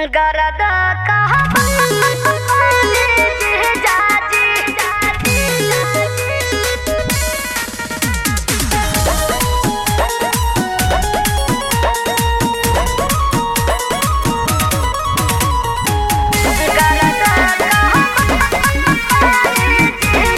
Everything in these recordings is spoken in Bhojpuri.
गरदा कहबा जी जाजी जाजी गरदा कहबा जी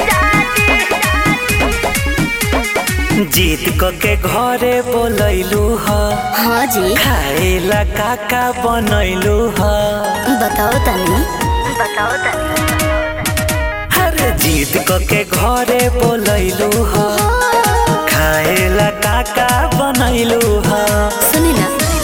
जाजी जीत क के घरे बोलैलू ह हाँ जी खाएला काका बनैलू ह बताओ तनी बताओ तनी अरे जीत क के घरे बोलैलू ह खाएला काका बनैलू ह सुनी ना